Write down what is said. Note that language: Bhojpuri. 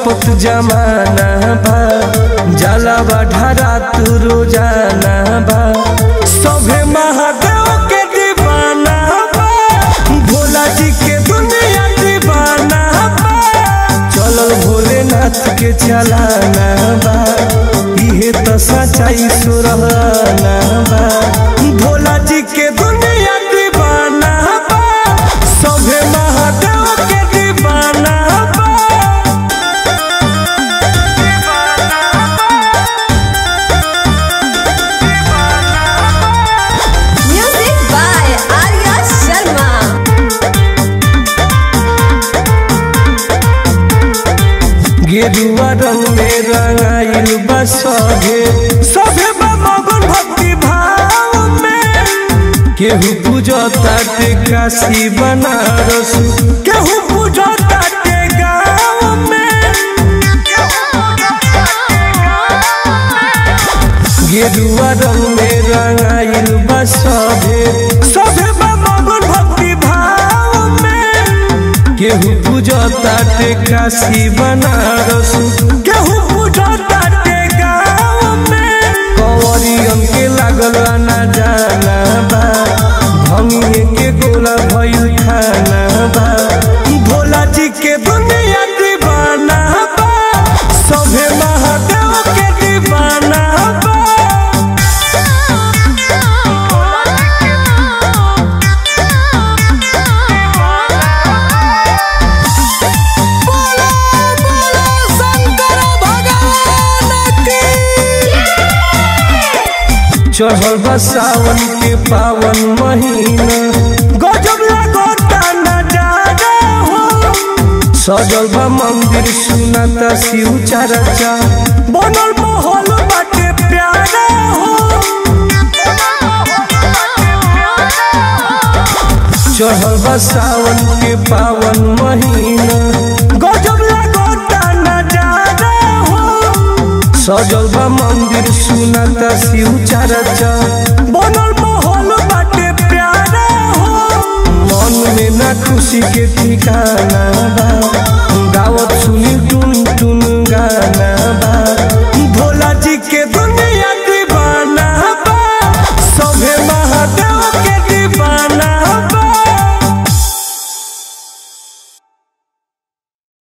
तड़पत जमाना बा जाला बा ढारा तू रोजाना बा सभे महादेव के दीवाना बा भोला जी के दुनिया दीवाना बा चलल भोलेनाथ के चलाना बा इहे तो सच्चाई सुरहाना बा भोला जी के दुनिया दीवाना बा सभे महादेव के दीवाना बा Music by Arya Sharma. गेरुआ रंग में रंगाइल बा सभे सभे बा मगन भक्ति भाव में केहू पूजता ते काशी बनारस केहू पूजता ते गाँव में गेरुआ रंग में रंगाइल बा सभे सभे बा मगन भक्ति भाव में केहू पूजता ते काशी बनारस केहू पूजता ते गाँव में कंवरियन के लागल ना जाना बा भंगिए के गोला भइल खाना बा भोला जी के दुनिया दीवाना बा सभे महादेव के दीवाना बा चढ़ल बा सावन के पावन महीना गजब लगता नजारा हो सजल बा मंदिर सुनाता शिव चर्चा बनल माहौल बाटे प्यारा हो चढ़ल बा सावन के पावन महीना गजब लगता नजारा हो सजल बा मंदिर सुनाता शिव चर्चा बनल माहौल बाटे प्यारा हो मन में ना खुशी के ठिकाना बा गावत सुनी टुन टुन गाना